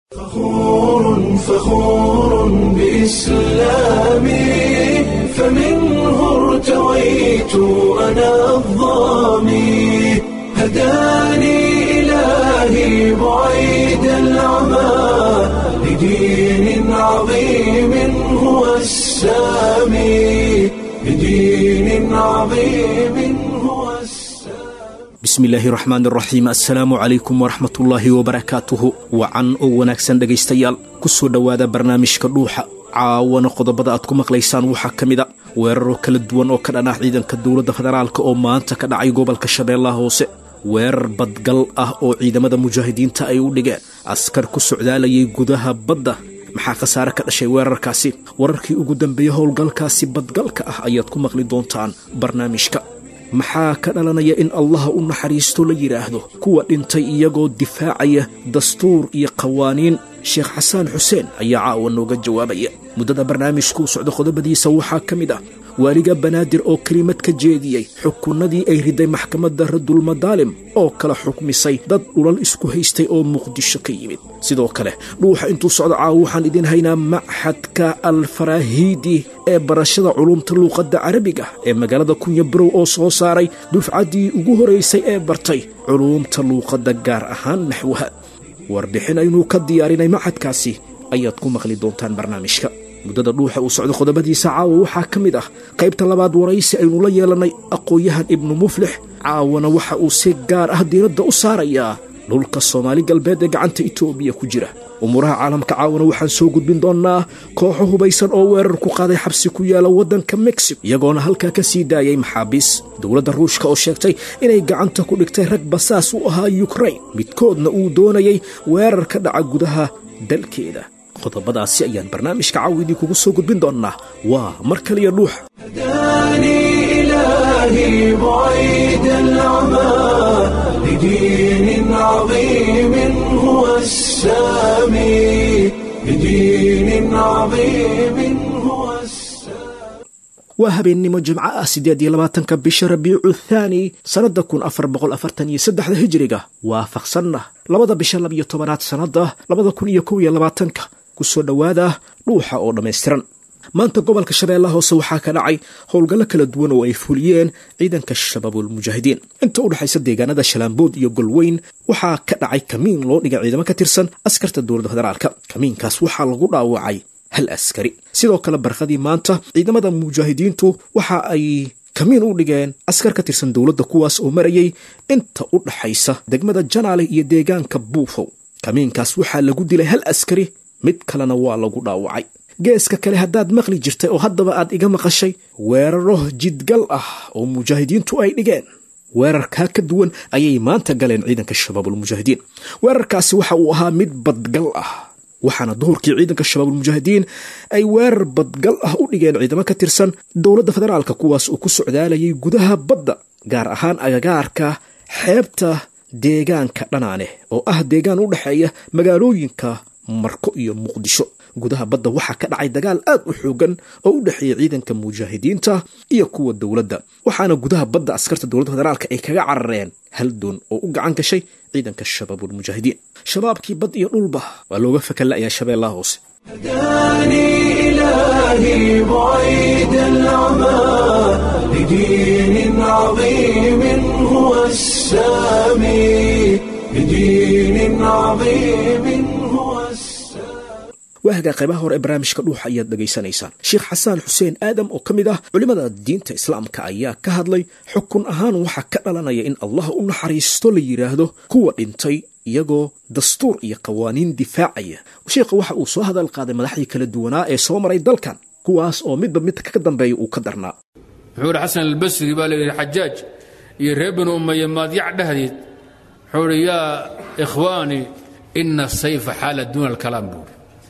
فخور فخور بإسلامي فمنه ارتويت أنا الظامي هداني إلهي بعيد العمى لدين عظيم هو السامي لدين عظيم هو السامي bismillaahi raxmaan raxiim assalaamu calaykum waraxmatullaahi wabarakaatuhu wacan oo wanaagsan dhegaystayaal ku soo dhowaada barnaamijka dhuuxa caawana qodobada aad ku maqlaysaan waxaa ka mid a weeraro kala duwan oo ka dhan ah ciidanka dowladda federaalk oo maanta ka dhacay gobolka shabeellaha hoose weerar badgal ah oo ciidamada mujaahidiinta ay u dhigeen askar ku socdaalayay gudaha badda maxaa khasaare ka dhashay weerarkaasi wararkii ugu dambeeyey howlgalkaasi badgalka ah ayaad ku maqli doontaan barnaamijka maxaa ka dhalanaya in allaha u naxariisto la yidhaahdo kuwa dhintay iyagoo difaacaya dastuur iyo qawaaniin sheekh xasaan xuseen ayaa caawa nooga jawaabaya muddada barnaamijkuu socdo qodobadiisa waxaa ka mid ah waaliga banaadir oo kelimad ka jeediyey xukunnadii ay riday maxkamadda radulmadaalim oo kala xukmisay dad dhulal isku haystay oo muqdisho ka yimid sidoo kale dhuuxa intuu socdo caawa waxaan idiin haynaa maxadka alfaraahiidi ee barashada culumta luuqadda carabiga ee magaalada kunya barow oo soo saaray dufcaddii ugu horaysay ee bartay culumta luuqadda gaar ahaan naxwaha warbixin aynuu ka diyaarinay maxadkaasi ayaad ku maqli doontaan barnaamijka muddada dhuuxa uu socdo qodobadiisa caawa waxaa ka mid ah qaybta labaad waraysi aynu la yeelannay aqoon-yahan ibnu muflix caawana waxa uu si gaar ah diiradda u saarayaa dhulka soomaali galbeed ee gacanta itoobiya ku jira umuuraha caalamka caawana waxaan soo gudbin doonnaa kooxo hubaysan oo weerar ku qaaday xabsi ku yaala waddanka mexico iyagoona halkaa ka sii daayay maxaabiis dowladda ruushka oo sheegtay inay gacanta ku dhigtay rag basaas u ahaa yukrain midkoodna uu doonayay weerar ka dhaca gudaha dalkeeda qodobadaasi ayaan barnaamijka caawidii kugu soo gudbin doonnaa waa mar kaliya dhuuxa هداني إلهي بعيد العمى لدين عظيم هو السامي لدين عظيم هو السامي waa habeennimo jimco ah siddeed iyo labaatanka bisha rabiicu thaani sannadda kun afar boqol afartan iyo saddexda hijiriga waafaqsanna labada bisha labiyo tobanaad sannadda labada kun iyo kow iyo labaatanka ku soo dhowaada dhuuxa oo dhammaystiran maanta gobolka shabeellaha hoose waxaa ka dhacay howlgallo kala duwan oo ay fuliyeen ciidanka shabaabulmujaahidiin inta u dhexaysa deegaanada shalaambood iyo golweyn waxaa ka dhacay kamiin loo dhigay ciidamo ka tirsan askarta dowladda federaalka kamiinkaas waxaa lagu dhaawacay hal askari sidoo kale barqadii maanta ciidamada mujaahidiintu waxa ay kamiin u dhigeen askar ka tirsan dowladda kuwaas oo marayay inta u dhaxaysa degmada janaale iyo deegaanka buufow kamiinkaas waxaa lagu dilay hal askari mid kalena waa lagu dhaawacay geeska kale haddaad maqli jirtay oo haddaba aad iga maqashay weeraro jidgal ah oo mujaahidiintu ay dhigeen weerarkaa ka duwan ayay maanta galeen ciidanka shabaabulmujaahidiin weerarkaasi waxa uu ahaa mid badgal ah waxaana duhurkii ciidanka shabaabulmujaahidiin ay weerar badgal ah u dhigeen ciidamo ka tirsan dowladda federaalka kuwaas uu ku socdaalayay gudaha badda gaar ahaan agagaarka xeebta deegaanka dhanaane oo ah deegaan u dhexeeya magaalooyinka marko iyo muqdisho gudaha badda waxaa ka dhacay dagaal aad u xoogan oo u dhexeeya ciidanka mujaahidiinta iyo kuwa dowladda waxaana gudaha badda askarta dowladda federaalka ay kaga carareen hal doon oo u gacan gashay ciidanka shabaabulmujaahidiin shabaabkii bad iyo dhulba waa looga fakanla'yaa shabeellaha hoose هداني إلهي بعيد العمى لدين عظيم هو السامي لدين عظيم هو السامي waahagaa qaybaha hore ee barnaamijka dhuuxa ayaad dhegaysanaysaan sheekh xasaan xuseen aadam oo ka mid ah culimmada diinta islaamka ayaa ka hadlay xukun ahaan waxaa ka dhalanaya in allah u naxariisto la yidhaahdo kuwa dhintay iyagoo dastuur iyo qawaaniin difaacaya sheekha waxa uu soo hadal qaaday madaxdii kala duwanaa ee soo maray dalkan kuwaas oo midba midka ka dambeeya uu ka darnaa wuxuu ihi xasan albasri baa layidhi xajaaj iyo reer binu umaye maadyac dhehdeed wuxuu ihi yaa ikhwaani ina asayfa xaala duuna alkalaam buuri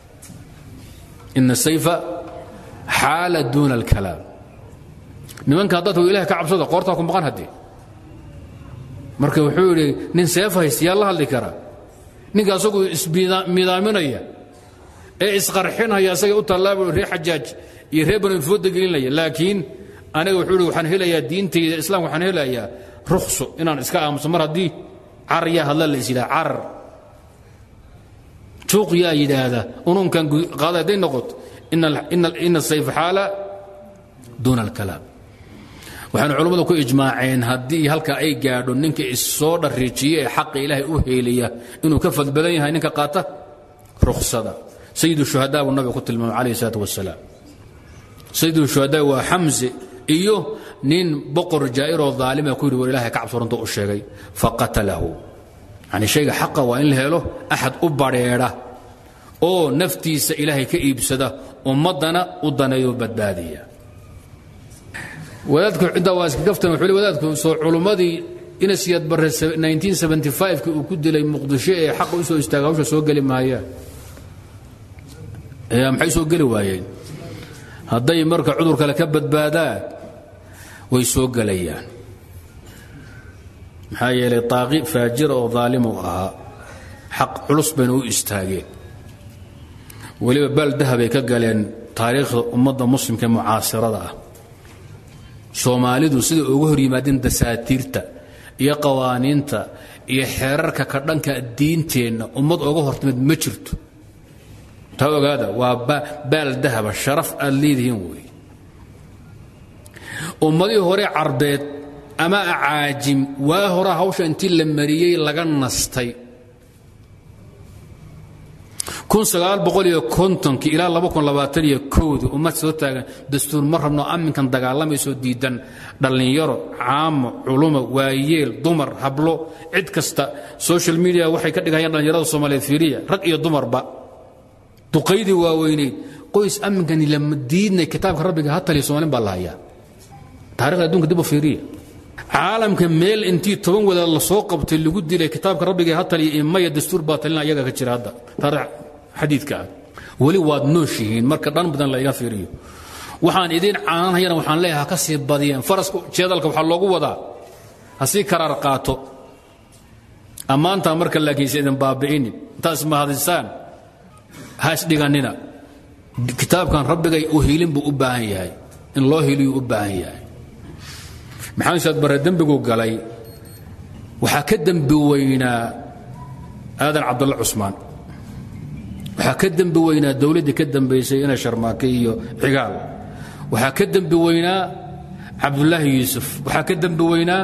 ina asayfa xaala duuna alkalaam nimankaa dadku ilaah ka cabsada qoortaa ku maqan haddee marka wuxuu yidhi nin seef haysta yaa la hadli kara ninka asagu ismidaaminaya ee isqarxinaya asaga u tallaaba reer xajaaj iyo reer banu fooda gelinaya laakiin aniga wuxuu ihi waxaan helayaa diintayda islaamka waxaan helayaa rukhso inaan iska aamuso mar haddii carar yaa hadla la is yidhaha carar juuq yaa yidhaahda ununkan qaada hadday noqoto ina sayf xaala duuna alkalaam waxaanu culummadu ku ijmaaceen haddii halka ay gaadho ninka issoo dhariijiye ee xaqa ilaahay u heeliya inuu ka fad badan yahay ninka qaata ruksada sayidu shuhadaa buu nabiga ku tilmaamay calayhi salaatu wasalaam sayidu shuhadaa waa xamse iyo nin boqor jaa'iroo daalima ku yidhi war ilahay ka cabso runta u sheegay faqatalahu yani shayga xaqa waa in la helo axad u badrheedha oo naftiisa ilaahay ka iibsada ummaddana u daneeyo badbaadiya wadaadku intaa waa iska gaftan wuxuu le wadaadku soo culummadii inasiyad barre 1975 uu ku dilay muqdisho ee xaqa u soo istaaga hawsha soo geli maayaan ee maxay soo geli waayeen hadday marka cudur kale ka badbaadaan way soo gelayaan maxaa yeelay taaqi faajira oo daalimu ahaa xaq culus bayna u istaageen weliba baal dahabay ka galeen taariikhda ummadda muslimka ee mucaasirada ah soomaalidu siday uga hor yimaadeen dasaatiirta iyo qawaaniinta iyo xeerarka ka dhanka diinteenna ummad oga hortimid ma jirto taa ogaada waa baal dahaba sharaf aad leedihiin wey ummadihii hore carbeed ama acaajim waa hore hawsha intii la mariyey laga nastay ilaa di ummad soo taagan dastuur ma rabno amminkan dagaalamaysoo diidan dhallinyaro caamo culumo waayeel dumar hablo cid kasta social media waxay ka dhigayaan dhallinyarada soomaaliyeed fiiriya rag iyo dumarba duqaydii waaweyneyd qoys amminkani lama diidnay kitaabka rabbiga ha taliya somalin baa la hayaa taarikhda adduunka dib u fiiriya caalamka meel intii toban wadaad la soo qabtay lagu dilay kitaabka rabbiga ha taliya imaya dastuur baa talina ayaga ka jira hadda taarikh xadiidka ah weli waad nooshihiin marka dhan badan la iga fiiriyo waxaan idiin caananhayana waxaan leeyahay ha ka sii badiyeen faraska jeedalka waxaa loogu wadaa ha sii karaar qaato ammaantaa marka laakiinse idin baabi'inin intaad ismahadisaan ha isdhigannina kitaabkan rabbigay u hiilin buu u baahan yahay in loo hiiliyuu u baahan yahay maxamed saad barre dembiguu galay waxaa ka dembi weynaa aadan cabdulla cusmaan waxaa ka dembi weynaa dowladdii ka dambaysay ina sharmaake iyo cigaal waxaa ka dembi weynaa cabdulaahi yuusuf waxaa ka dembi weynaa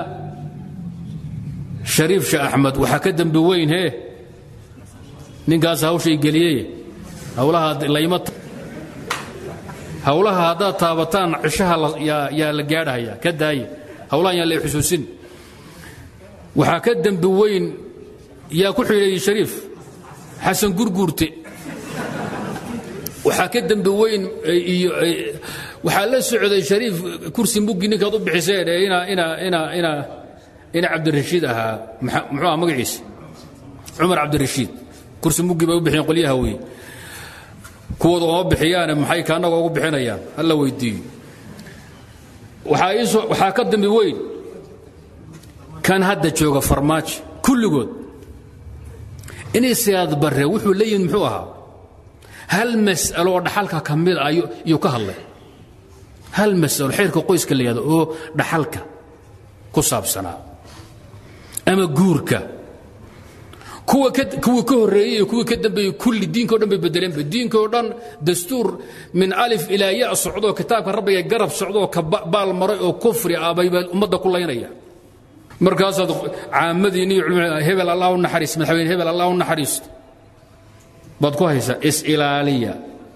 shariif sheeh axmed waxaa ka dembi weyn hee ninkaas hawshay geliyey hawlaha layma hawlaha haddaad taabataan cishaha yaa la gaadhaya ka daaya hawlahan yaa la xusuusin waxaa ka dembi weyn yaa ku xidheeyey shariif xasan gurguurte waxaa ka dembi weyn iyo waxaa la socday shariif kursi muggi ninkaad u bixiseen ee ina ina ina ina ina cabdirashiid ahaa muxuu aha magaciisa cumar cabdirashiid kursi muggi bay u bixiyeen qolyaha wey kuwooda ooma bixiyaane maxay kaannaga ugu bixinayaan hala weydiiyo waxaa iisoo waxaa ka dambi weyn kan hadda jooga farmaajo kulligood inay siyaad barre wuxuu la yimid muxuu ahaa hal mas'alo oo dhaxalka ka mid ah iyuu ka hadlay hal mas'alo xeerka qoyska la yihahdo oo dhaxalka ku saabsanaa ama guurka kuwa kuwii ka horreeyey iyo kuwii ka dambeeyey kulli diinka o dhan bay bedeleenba diinka oo dhan dastuur min alif ilaa ya socdoo kitaabka rabbiga garab socdoo ka baal maray oo kufri ah bay ummadda ku laynaya markaasaad caamadiinni iyo culmada hebel allah u naxariis madaxweyne hebel allah u naxariisto baad ku haysaa isilaaliya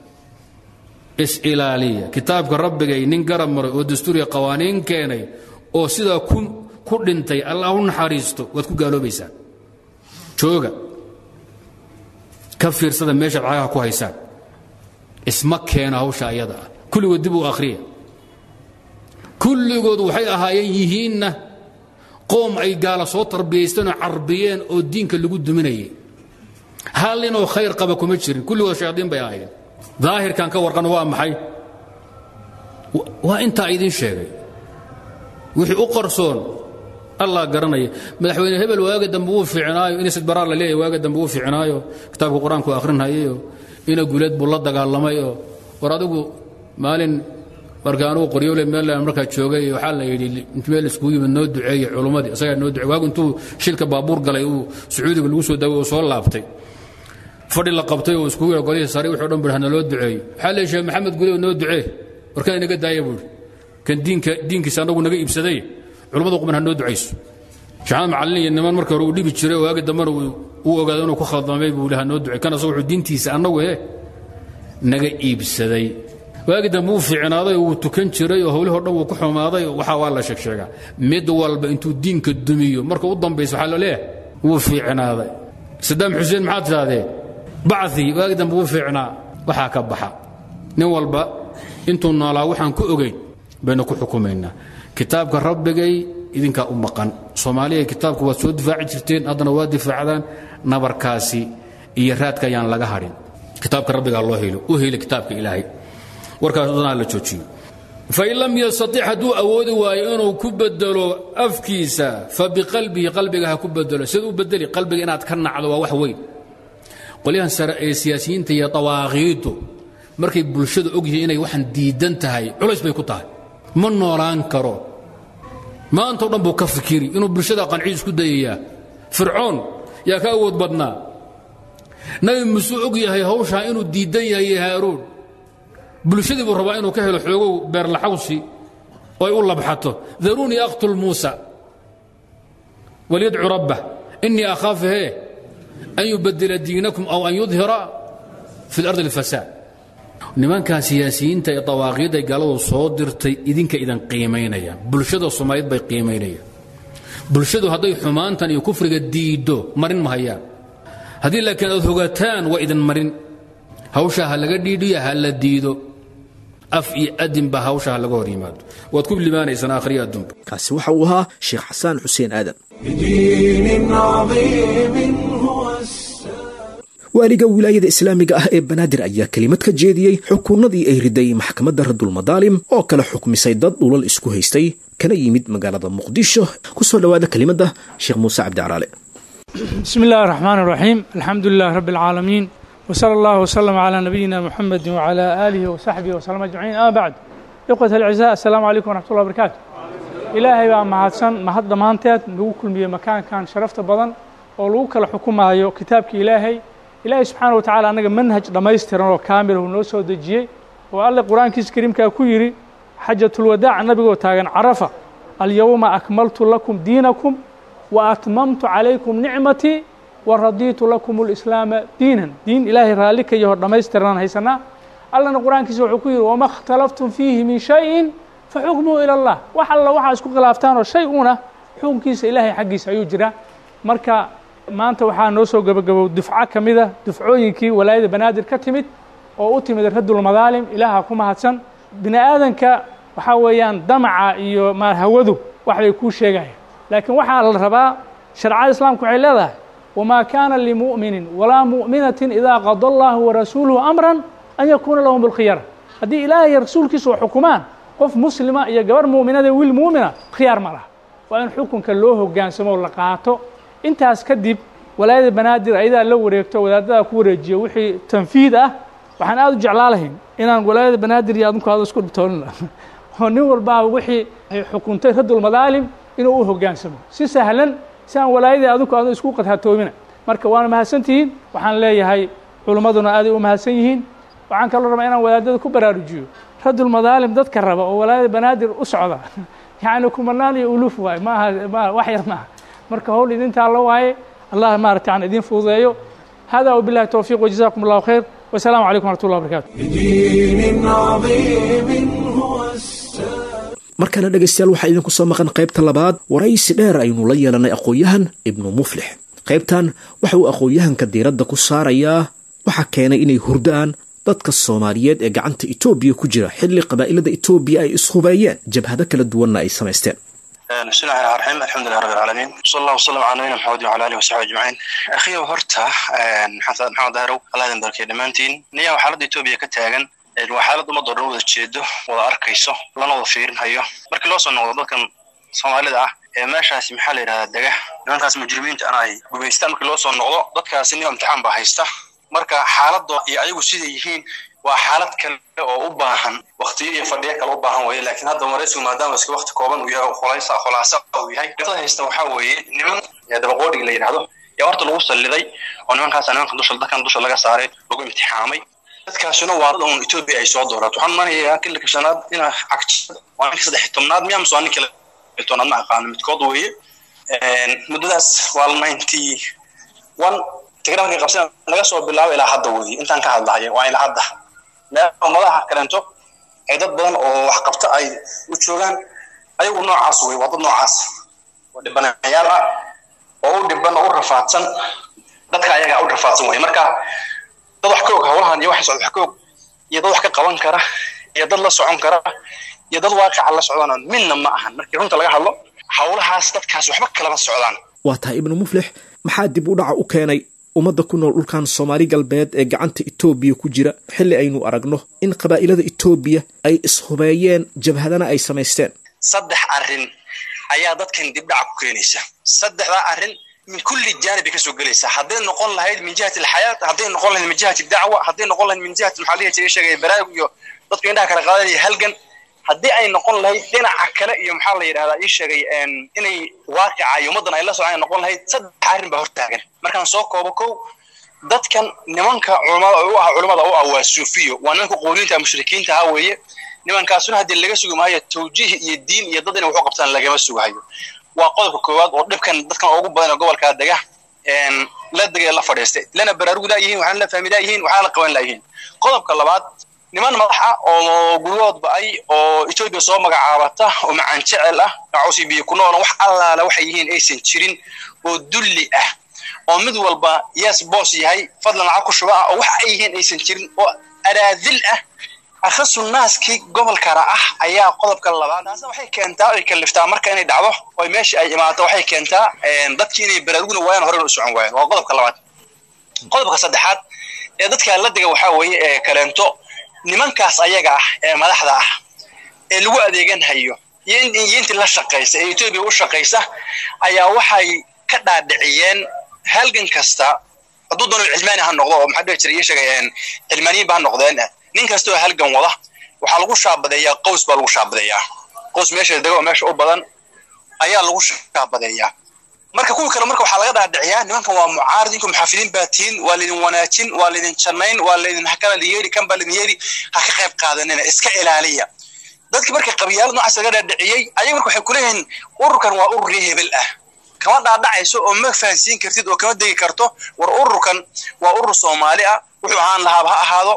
is-ilaaliya kitaabka rabbigay nin garab maray oo dastuuriya qawaaniin keenay oo sidaa ku dhintay allah u naxariisto waad ku gaaloobaysaan jooga ka fiirsada meeshaad cagaha ku haysaan isma keeno hawsha ayada ah kulligood dib u akhriya kulligood waxay ahaayeen yihiinna qoom ay gaala soo tarbiyaysteen oo carbiyeen oo diinka lagu duminayay hal inoo khayr qaba kuma jirin kulligood shayaadiin bay ahaayeen daahirkan ka warqan waa maxay waa intaa idiin sheegay wixii u qarsoon allah garanaya madaxweyne hebel waaga dambe wuu fiicnaayo inas baraar la leeyahy waaga dambe wuu fiicnaayo kitaabka qur-aanku akhrinhayayo ina guleed buu la dagaalamayoo war adigu maalin marka anugu qoryoole meel markaa joogay waxaa la yidhi int meel iskugu yimid noo duceeye culummadii isagaa noo ducey waagu intuu shilka baabuur galay uu sacuudiga lagu soo daaway oo soo laabtay fadhi la qabtay oo iskugu yara golihii sare wuxuu dhan bui hanaloo duceeyo waxaa leey sheekh maxamed gudow noo ducee warkaan inaga daaya buuri kan diinka diinkiisa annagu naga iibsaday culummadu quban ha noo ducayso shaxaad macallin iyo niman marka hore uu dhibi jiray oo waagi dambana uu ogaado inuu ku khaldamay buu ha noo ducey kan asagu wuxuu diintiisa annagu he naga iibsaday waagi dambe uu fiicnaaday wuu tukan jiray oo howlihoo dhan wuu ku xumaaday waxaa waa la sheegsheegaa mid walba intuu diinka dumiyo marka u dambaysa waxaa la leeyahay wuu fiicnaaday sadaam xuseen maxaad tidhahdee bacii waagi dambe wuu fiicnaa waxaa ka baxa nin walba intuu noolaa waxaan ku ogayn baynu ku xukumaynaa kitaabka rabbigay idinkaa u maqan soomaaliya kitaabka waad soo difaaci jirteen haddana waa difaacdaan nabarkaasi iyo raadka ayaan laga hadhin kitaabka rabbigaa loo helo u heli kitaabka ilaahay warkaas danaa la joojiyo fain lam yastatic hadduu awoodi waayo inuu ku bedelo afkiisa fa biqalbihi qalbiga ha ku bedelo siduu bedeli qalbiga inaad ka nacdo waa wax weyn qolyahan sare ee siyaasiyiinta iyo dawaaqiidu markay bulshada og yihiin inay waxaan diidan tahay culays bay ku tahay ma noolaan karo maantao dhan buu ka fikiri inuu bulshada qanciid isku dayayaa fircoon yaa ka awood badnaa nabi muusuu og yahay hawshaa inuu diidan yahay haaruun bulshadii buu rabaa inuu ka helo xoogow beerlaxawsi oo ay u labxato daruunii aqtul muusa walyadcu rabbah innii akhaafu hee an yubadila diinakum aw an yudhira fi اlardi اlfasaad nimankaa siyaasiyiinta ee dawaaqiidday galadu soo dirtay idinka idan qiimaynayaan bulshada soomaaliyeed bay qiimaynayaan bulshadu hadday xumaantan iyo kufriga diiddo marin mahayaan haddii laakiin aad hogataan waa idin marin hawshaa ha laga dhiidhiyo ha la diido af iyo adinba hawsha ha laga hor yimaado waad ku limaanaysaan aakhriya adduunba kaasi waxa uu ahaa sheekh xasaan xuseen aadan بدين عظيم هو السلام waaliga wilaayada islaamiga ah ee banaadir ayaa kelimad ka jeediyey xukunnadii ay riday maxkamadda radulmadaalim oo kala xukmisay dad dhulal isku haystay kana yimid magaalada muqdisho ku soo dhowaada kelimadda sheekh muuse cabdicalaale بسم الله الرحمن الرحيم الحمد لله رب العالمين وصلى الله وسلم على نبينا محمد وعلى آله وصحبه وسلم أجمعين أما بعد إخوة الأعزاء السلام عليكم ورحمة الله وبركاته إلهي baa mahadsan mahad dhammaanteed nagu kulmiyey makaankan sharafta badan oo lagu kala xukumayo kitaabka ilaahay ilaahay subxaana wa tacaala annaga manhaj dhammaystiran oo kaamil uu noo soo dejiyey oo alle qur-aankiisa kariimkaa ku yidhi xajatulwadaac nabigoo taagan carafa alyowma akmaltu lakum diinakum wa atmamtu calaykum nicmatii wa radiitu lakum اlislaama diinan diin ilaahay raalli ka yaho dhammaystiranaan haysanaa allana qur-aankiisa wuxuu ku yidhi wama اkhtalaftum fiihi min shayin faxukmuhu ila اllah wax alla waxaa isku khilaaftaan oo shay una xukunkiisa ilaahay xaggiisa ayuu jiraa marka maanta waxaa noo soo gebagabow dufco ka mid a dufcooyinkii walaayada banaadir ka timid oo u timid radulmadaalim ilaaha ku mahadsan bini aadanka waxaa weeyaan damaca iyo ma hawadu wax bay kuu sheegayaan laakiin waxaa la rabaa shareecada islaamku waxay leedahay wamaa kaana limu'minin walaa mu'minatin idaa qada allahu warasuuluhu amran an yakuuna lahum bilkhiyara haddii ilaahay iyo rasuulkiisu wax xukumaan qof muslima iyo gabarh mu'minada wiil mu'mina khiyaar ma laha waa in xukunka loo hogaansamo oo la qaato intaas kadib walaayada banaadir ayadaa la wareegto wadaadadaa ku wareejiyo wixii tanfiid ah waxaan aad u jeclaa lahayn inaan walaayada banaadir iyo adinku aada isku dhibtoonina oo nin walbaaba wixii ay xukuntay radulmadaalim inuu u hogaansamo si sahlan si aan walaayadii adinku aadu isku qadhatoomina marka waana mahadsantihiin waxaan leeyahay culimmaduna aaday u mahadsan yihiin waxaan kaloo rabaa inaan wadaadada ku baraarujiyo radulmadaalim dadka raba oo walaayada banaadir u socda yacni kumanaan iyo uluuf waaye maaha ma wax yar maaha marka howl idintaa la waaye allah maarata aan idin fududeeyo hada wabillahi towfiiq wajazakum allahu khayr wasalaamu calaykum waraxmat ullah wabarakatu بدين عظيم هو السلام markana dhegaystayaal waxaa idinku soo maqan qaybta labaad waraysi dheer aynu la yeelanay aqoon-yahan ibnu muflix qaybtan waxa uu aqoon-yahanka diiradda ku saarayaa waxaa keenay inay hurdaan dadka soomaaliyeed ee gacanta etoobiya ku jira xilli qabaa'ilada etoobiya ay ishubeeyeen jabhado kala duwanna ay samaysteen بسم الله الرحمن الرحيم الحمد لله رب العالمين صلى الله وسلم على نبينا محمد وعلى اله وصحبه اجمعين اخي horta maxamed maxamed dahrow allah idin barkeeyo dhammaantiin niyaa waa xaaladda etoobiya ka taagan waa xaalad ummadoo dhan wada jeedo wada arkayso lana wada fiirinhayo markii loo soo noqdo dadkan soomaalida ah ee meeshaasi maxaa la yidhahdaa dega nimankaas mujrimiinta ana ay gumaystaan markii loo soo noqdo dadkaasi nin imtixaan baa haysta marka xaaladda iyo ayagu siday yihiin waa xaalad kale oo u baahan waktiyo iyo fadhiyo kale u baahan weeye laakiin hadda maraysigu maadaama iska wakti kooban uu yahay oo khulaasa khulaasa uu yahay dhibtada haysta waxaa weeye niman dabaqoodhiga la yidhahdo yaa horta lagu salliday oo nimankaasa nimanka dusha dadkan dusha laga saaray lagu imtixaamay dadkaasuna waa dad uun etoobiya ay soo doorato waxaan manayaa kilka shanaad inaa cagta waa ninka saddex tobnaad miyaa mise waa ninka tobnaad ma aqaano midkood weeye muddadaas waa ninety one tigre markay qabsan laga soo bilaabo ilaa hadda weeye intaan ka hadlahaya waa ilaa hadda meel ummadaha kaleento ay dad badan oo wax qabta ay u joogaan ayagu noocaas wey waa dad noocaas oo dhibanayaal ah oo u dhiban oo u rafaadsan dadka ayaga u rafaadsan wey marka dad wax ka og howlahan iyo wax socda wax ka og iyo dad wax ka qaban kara iyo dad la socon kara iyo dad waaqica la socdaan midna ma ahan markii runta laga hadlo howlahaas dadkaas waxba kalama socdaan waa tahay ibnu muflix maxaa dib u dhaca u keenay ummadda ku nool dhulkan soomaali galbeed ee gacanta etoobiya ku jira xilli aynu aragno in qabaa'ilada etoobiya ay ishubeeyeen jabhadana ay samaysteen saddex arrin ayaa dadkan dibdhaca ku keenaysa saddexdaa arrin min kulli jaanibi ka soo gelaysa hadday noqon lahayd min jihati alxayaat hadday noqon lahayd min jihati dacwa hadday noqon lahayd min jihati maxaa lihi jiray sheegaya baraarug iyo dadku indhaha kala qaadanaya halgan haddii ay noqon lahayd dhinaca kale iyo maxaa la yidhahdaa ii sheegay inay waaqica iyo ummaddan ay la socdaan ay noqon lahayd saddex arrin baa hortaagan markaan soo koobo kow dadkan nimanka culamada u ah culamada u ah waa suufiyo waa nimanka qooliinta mushrikiinta ah weeye nimankaasuna haddii laga sugi maayo tawjiih iyo diin iyo dad inay wax u qabtaan lagama sugahayo waa qodobka koowaad oo dhibkan dadkan ugu badan ee gobolkaa dega la degay la fadhiistay lana baraarugi laayihiin waxaana la fahmi laayihiin waxaana la qaban laayihiin qodobka labaad niman madax ah oo guryahoodba ay oo etoobiya soo magacaabata oo macaan jecel ah cawsi biyo ku noolan wax allaala waxay yihiin aysan jirin oo dulli ah oo mid walba yes boos yahay fadlan lacag ku shuba ah oo wax ay yihiin aysan jirin oo araadil ah akhasu naaskii gobolkana ah ayaa qodobka labaad taasna waxay keentaa ay kaliftaa marka inay dhacdo oo meesha ay imaato waxay keentaa dadkii inay baraarugna waayaan horena u socon waayaan waa qodobka labaad qodobka saddexaad ee dadka la dega waxaa weeye ee kaleento nimankaas ayaga ah ee madaxda ah ee lagu adeegan hayo iyo intii la shaqaysa ee etoobiya u shaqaysa ayaa waxay ka dhaadhiciyeen halgan kasta hadduu doono cilmaani ha noqdo oo maxaa dhihi jiray ii sheegay cilmaaniyiin ba ha noqdeen nin kasta oo halgan wada waxaa lagu shaabadeeyaa qows baa lagu shaabadeeyaa qows meesha dego oo meesha u badan ayaa lagu shaabadeeyaa marka kuwa kale marka waxaa laga dhaadhiciyaa nimankan waa mucaarad inku muxaafidiin baa tihiin waa laydin wanaajin waa laydin jannayn waa laydin hakala yeeri kan baa laydin yeeri ha ka qayb qaadanina iska ilaaliya dadki marka qabyaalad noocaas laga dhaadhiciyey ayaga marka waxay kuleeyihiin ururkan waa urur ree hebel ah kama dhaadhacayso oo ma fahansiin kartid oo kama degi karto war ururkan waa urur soomaali ah wuxuu ahaan lahaaba ha ahaado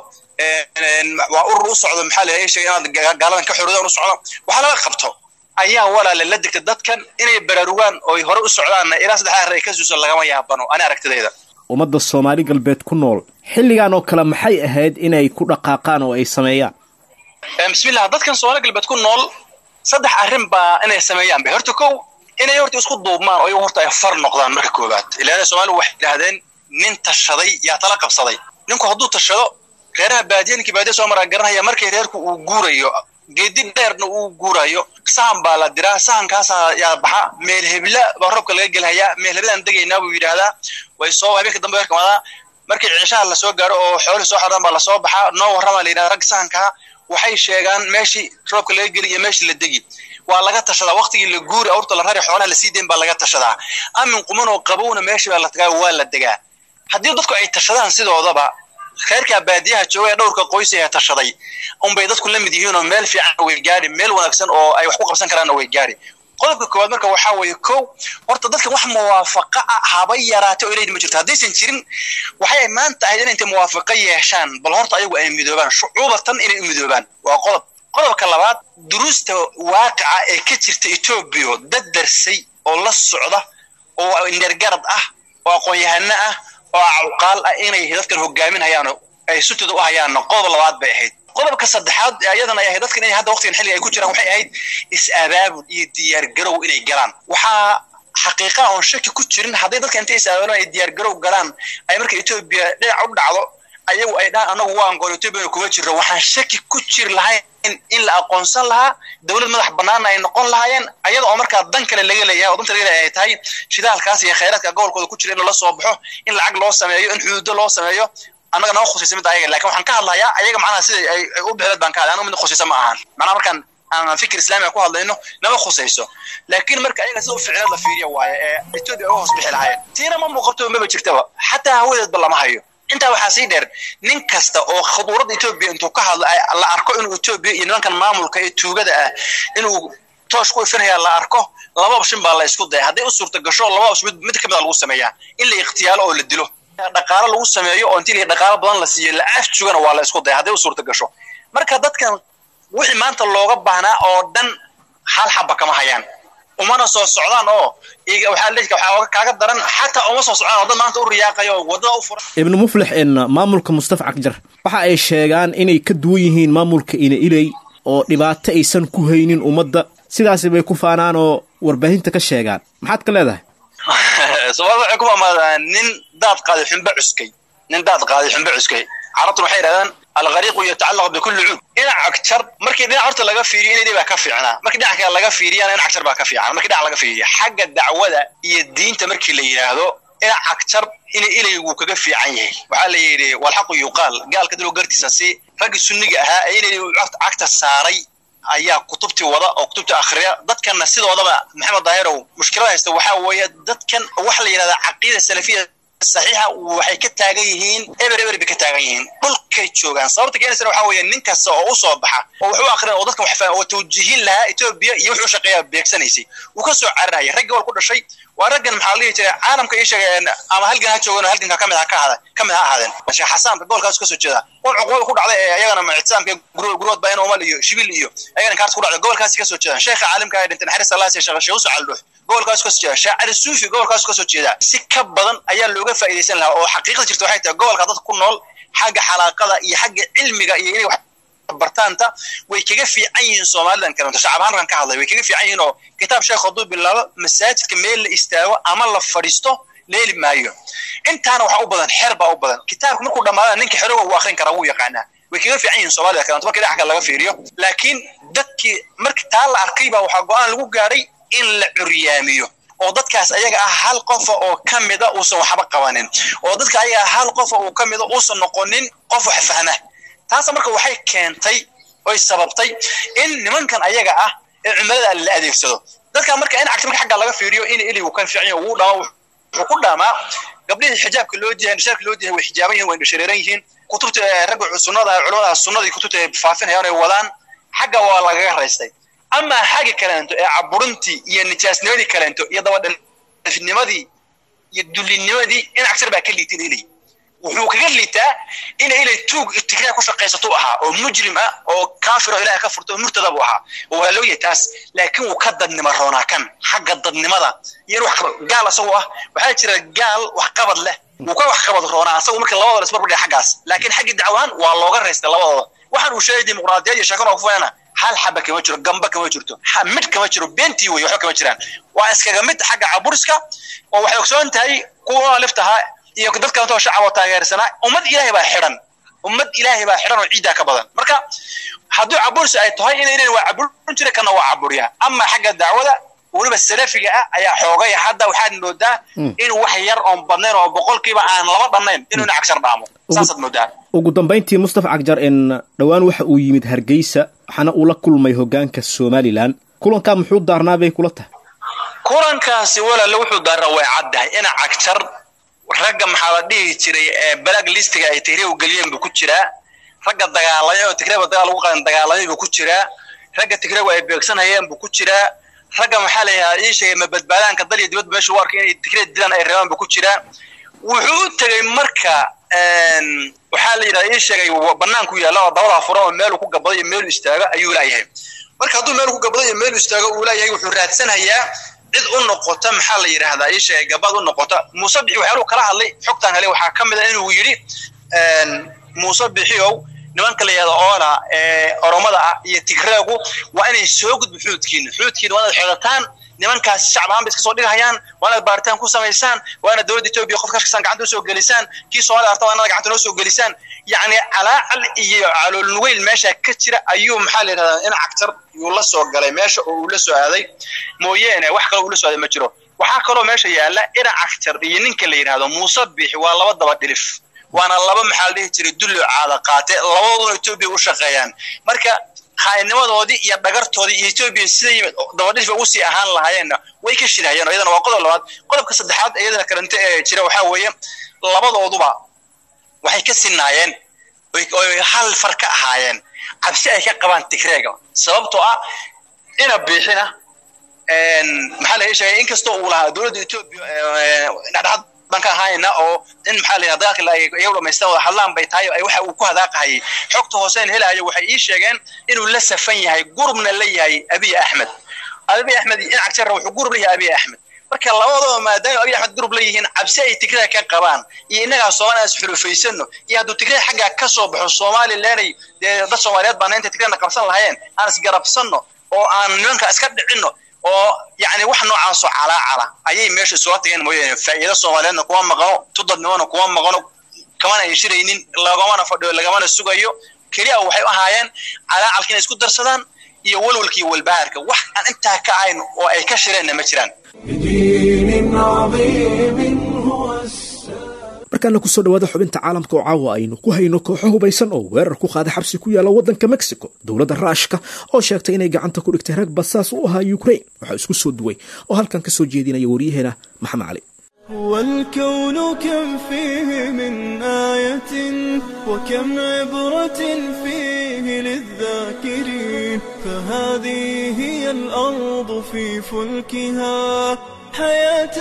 waa urur u socdo maxaa la sheegay inaad gaaladan ka xorudaan u socdo waxaa laga qabto ayaa walaale la degta dadkan inay baraarugaan oo ay hore u socdaanna ilaa saddex arrin ay ka suuso lagama yaabano ani aragtidayda ummadda soomaali galbeed ku nool xilligan oo kale maxay ahayd inay ku dhaqaaqaan oo ay sameeyaan bismillah dadkan soomaali galbeed ku nool saddex arrin baa inay sameeyaan bay horta kow inay horta isku duubmaan oo iyagu horta ay far noqdaan marka koowaad ilaana soomaaligu waxay yidhahdeen nin tashaday yaa tala qabsaday ninku hadduu tashado reeraha baadiya ninkii baadiya soo maraa garanaya markii reerku uu guurayo geedi dheerna uu guurayo sahan baa la diraa sahankaasa yaa baxa meel hebla baa roobka laga gelhayaa meel heblaan degaynaa buu yidhaahdaa way soo habeenka dambe werkamadaa markii cishaha lasoo gaaro oo xoolii soo xoraan baa lasoo baxaa noo warramaa la yidhahda rag sahankaa waxay sheegaan meeshii roobka laga geli iyo meeshii la degi waa laga tashadaa waqtigii la guuri awrta la rari xoolaha lasii dayn baa laga tashadaa amin quman oo qabowna meeshii baa la tagaa waa la degaa haddii dadku ay tashadaan sidoodaba kheyrkaa baadiyaha jooga ee dhowrka qoys ee tashaday unbay dadku la mid yihiin oo meel fiican way gaari meel wanaagsan oo ay wax ku qabsan karaanna way gaari qodobka koowaad marka waxaa weeye kow horta dadkan wax muwaafaqa ah haba yaraate oo ilaydi ma jirto haddaysan jirin waxay maanta ahayd inay intay muwaafaqa yeeshaan bal horta ayagu ay midoobaan shucuubatan inay u midoobaan waa qodob qodobka labaad duruusta waaqica ee ka jirta etoobiya dad darsay oo la socda oo indergarad ah oo aqoon-yahano ah oo cuqaal ah inay dadkan hogaaminhayaan ay sutida u hayaanna qodob labaad bay ahayd qodobka saddexaad ayadana ay ahayd dadkan inay hadda waqtigan xilliga ay ku jiraan waxay ahayd is-abaabul iyo diyaargarow inay galaan waxaa xaqiiqa oon shaki ku jirin hadday dadka intay is-abaabulan ay diyaargarow galaan ay marka etoobiya dhinac u dhacdo ayagu ay dhahaan anagu waa angoon etoobiya kuma jirro waxaan shaki ku jiri lahayn in la aqoonsan lahaa dowlad madax banaanna ay noqon lahaayeen ayada oo markaa dan kale laga leeyahay oo danta laga leeyahay ay tahay shidaalkaas iyo khayraadka gobolkooda ku jira in la soo baxo in lacag loo sameeyo in xuduudo loo sameeyo annaga nama khusaysa mid ayaga lakin waxaan ka hadlayaa ayaga macnaha sida ay u bixileed baan ka hadlay anaga mid khusaysa ma ahan macnaha markaan ama fikir islaamiga ku hadlayno nama khusayso laakiin marka ayaga sida u ficilad la fiiriya waaye ee etoobiya uga hoos bixi lahaayeen tiina ma muuqato maba jirtaba xataa hawadeedba lama hayo intaa waxaa sii dheer nin kasta oo khuduurada etoobiya intuu ka hadlo la arko inuu etoobiya iyo nimankan maamulka ee tuugada ah inuu toosh ku ifinaya la arko laba option baa la isku daya hadday u suurta gasho laba option mid mid kamid a lagu sameeyaa in la ikhtiyaalo oo la dilo dhaqaalo lagu sameeyo oo intii dhaqaalo badan la siiyo la afjugana waa la isku daya hadday u suurta gasho marka dadkan wixii maanta looga baahnaa oo dhan hal xaba kama hayaan umana soo socdaan oo waxaa leeyahay waxaa kaaga daran xataa uma soo socdaan oo dad maanta u riyaaqayo oo wadada u furan ibnu muflix in maamulka mustafa cagjar waxa ay sheegaan inay ka duwan yihiin maamulka ina iley oo dhibaato aysan ku haynin ummadda sidaasi bay ku faanaan oo warbaahinta ka sheegaan maxaad ka leedahay soomaalida waxay ku maamaadaan nin daad qaaday xunbe cuskay nin daad qaaday xunbe cuskay carabtuna waxay yidhahdaan alghariiqu yatacallaq bikulli cuud dhinac cagjar markii dhinac horta laga fiiriyo inay baa ka fiicnaa markii dhinac kale laga fiiriyana dhinac cagjar baa ka fiican markii dhinac laga fiiriyo xagga dacwada iyo diinta markii la yidhaahdo dhinac cagjar inay ilaygu kaga fiican yahay waxaa la yidhi walxaqu yuqaal gaalka dilo gartiisa si raggii sunniga ahaa ee inay cagta saaray ayaa kutubtii wada oo kutubtii akhriya dadkanna sidoodaba maxamed daahirow mushkilada haysta waxaa weeye dadkan waxa la yidhahdaa caqiida salafiya saxiixa waxay ka taagan yihiin eber eber bay ka taagan yihiin dhulkay joogaan sababta keenaysana waxaa weeye nin kasta oo u soo baxa oo wax u akhriya oo dadkan wax fahma oo tawjiihin lahaa etoobiya iyo wuxuu shaqeeyaa beegsanaysay wuu ka soo cararaya raggii wal ku dhashay waa raggan maxaa la dhihi jiray caalamka ii sheegay ama halgan ha joogan oo halganka kamid ha ka ahada kamid ha ahaadeen sheekh xasaanka gobolkaas ka soo jeeda un cuqubada ku dhacday ee ayagana muctisaamka gurood baa in umal iyo shibil iyo ayagana kaarta ku dhacday gobolkaasi ka soo jeedaan sheekha caalimka ay dhintay naxariis allah siya sheekh sheekh caldhuux gobolkaas ka soo jeeda shaacir suufi gobolkaas ka soo jeeda si ka badan ayaa looga faa'iidaysan lahaa oo xaqiiqada jirta waxay tahay gobolka dadka ku nool xagga xalaaqada iyo xagga cilmiga iyo inay wax bartaanta way kaga fiican yihiin soomaalidan kalento shacab ahaan ka hadlay way kaga fiican yihiin oo kitaab sheekh hadduu bilaabo masaajidka meel la istaago ama la fadhiisto leeli maayo intaana waxaa u badan xer baa u badan kitaabka markuu dhammaada ninka xeroga uu akrin karaa wuu yaqaanaa way kaga fiican yihiin soomaalida kalento marka dhinaca kale laga fiiriyo laakiin dadkii marka taa la arkay baa waxaa go-aan lagu gaadhay in la curyaamiyo oo dadkaas ayaga ah hal qofa oo ka mida uusan waxba qabanin oo dadka ayaga ah hal qofa oo ka mida uusan noqonin qof wax fahma taasa marka waxay keentay oy sababtay in nimankan ayaga ah ee cumilada la adeegsado dadka marka in cagta marka xagga laga fiiriyo in iligu kan fiican yahay uu dhama wuxuu ku dhamaa gabdhihii xijaabka loo diyahay nishaarka loo diyahay way xijaaban yihiin way indhashareeran yihiin kutubta ragga sunnada culimada sunnadii kutubta ay faafinayaan ay wadaan xagga waa lagaga raystay ama xagga kaleento ee caburintii iyo nijaasnimadii kaleento iyo dabadhalifnimadii iyo dullinimadii in cagtar baa ka liitin ilay wuxuu kaga liitaa ina ilay tuug tigraa ku shaqaysato ahaa oo mujrim ah oo kaafir oo ilaah ka furto oo murtada buu ahaa waa loo yahay taas laakiin wuu ka dadnimo roonaa kan xagga dadnimada iyo wax gaal asagoo ah waxaa jira gaal wax qabad leh wuu ka wax qabad roonaa asagu marka labadooda isbarbar dhiga xaggaas laakiin xaggii dacwahan waa looga raystay labadooda waxaan uu sheegay dimuqraadiyad iyo sheekan oo ku fayana hal xaba kama jiro gamba kama jirto mid kama jiro beentii wey waxba kama jiraan waa iskaga mid xagga caburiska oo waxay ogsoon tahay kuwa liftahaa iyo dad kalentoo shacab oo taageersanaa ummad ilaahay baa xidhan ummad ilaahay baa xidhan oo ciiddaa ka badan marka hadduu cabursi ay tahay inay leeyihin waa caburin jira kana waa caburiya ama xagga dacwada weliba salafiga ah ayaa xoogay hadda waxaad moodaa in wax yar oon badnayn oo boqolkiiba aan laba dhannayn inuu ina cagshar dhaamo saasaad moodaa ugu dambayntii mustafa cagjar in dhowaan waxa uu yimid hargeysa waxaana uu la kulmay hoggaanka somalilan kulankaa muxuu daarnaa bay kula tahay kulankaasi walaale wuxuu daarnaa way caddahay ina cagjar ragga maxaa la dhihi jiray ee balag listiga ay tigreew geliyeen buu ku jiraa ragga dagaalamay oo tigreeba dagaal lagu qadan dagaalamay buu ku jiraa ragga tigreew ay beegsanayeen buu ku jiraa ragga maxaa la yidhahdaa ii sheegay ma badbaadaanka dal iyo dibadda meesha u arkay inay tigreed dilaan ay rabaan buu ku jiraa wuxuu u tegey marka waxaa la yidhahdaa ii sheegay banaanku yaalla oo dabadaa furan oo meeluu ku gabaday iyo meeluu istaago ayuu laayahay marka hadduu meelu ku gabaday iyo meeluu istaago uu laayahay wuxuu raadsanayaa cid u noqota maxaa la yidhaahdaa ii sheegay gabaad u noqota muuse bixi waxyaaluu kala hadlay xogtaan helay waxaa ka mid a inuu yidhi muuse bixiow nimanka la yidhahda oola ee oromada ah iyo tigreegu waa inay soo gudbo xuudkiina xuudkiina waa inaad xedataan nimankaasi shacab ahaan bay iska soo dhigahayaan waa inaad baaritaan ku samaysaan waa inaad dowladda etoobiya qof kastan gacanta usoo gelisaan kii soomaliya arta waa inaad gacanta noo soo gelisaan yacni calaacal iyo caloolnugeyl meesha ka jira ayuu maxaa la yidhahdaa in cagtar yuu la soo galay meesha oo uu la soo aaday mooyeene wax kale uu la soo aaday ma jiro waxaa kaloo meesha yaalla ina cagtar iyo ninka la yidhahdo muuse biixi waa laba daba dhilif waana laba maxaa la dhihi jiray dullo caada qaate labadooduna etoobiya u shaqeeyaan marka haaynimadoodii iyo dhagartoodii iyo etoobiya siday dabadhifka ugu sii ahaan lahaayeenna way ka shirahayeen oo iyadana waa qodob labaad qodobka saddexaad iyadana kalente ee jira waxaa weeye labadooduba waxay ka sinaayeen oy hal far ka ahaayeen cabsi ay ka qabaan tigreega sababtoo ah ina biixina maxaa laga sheegay inkastoo uu lahaa dowladda etoobiya dhexdhexaad baan ka ahaayna oo in maxaa la yidhahda dagaalka iyagu dhamaystaan wada hadlaan bay tahay ay waxa uu ku hadaaqahayay xogta hooseen helaayo waxay ii sheegeen inuu la safan yahay gurubna la yahay abiy axmed abiy axmed in cagjarra wuxuu gurub la yahay abiy axmed marka labadaba maadaama abiy axmed gurub la yihiin cabsi ay tigrada ka qabaan iyo innagaa soomaaliya is xulufaysano iyo hadduu tigrada xaggaa ka soo baxo somalilanay dee dad soomaaliyeed baana inta tigradana qabsan lahayeen aan isgarabsanno oo aan nimanka iska dhicinno oo yani wax noocaasoo calaacala ayay meesha isula tageen mooyaane faa'iido soomaaliyeedna kuma maqano tudadnimona kuma maqano kamana ay shiraynin lagamana fadhiyo lagamana sugayo keliya waxay u ahaayeen calaacalka inay isku darsadaan iyo walwalkii walbahaarka wax aan intaa ka ahayn oo ay ka shireenna ma jiraan بدين عظيم هو السلام markaana kusoo dhawaada xubinta caalamka oo caawa aynu ku hayno kooxo hubaysan oo weerar ku qaaday xabsi ku yaalla waddanka mexico dowladda raashka oo sheegtay inay gacanta ku dhigtay rag basaas u ahaa ukraine waxaa isku soo duway oo halkan ka soo jeedinaya waryaheena maxamed cali والكون كم فيه من آية وكم عبرة فيه للذاكرين فهذه هي الأرض في فلكها حياة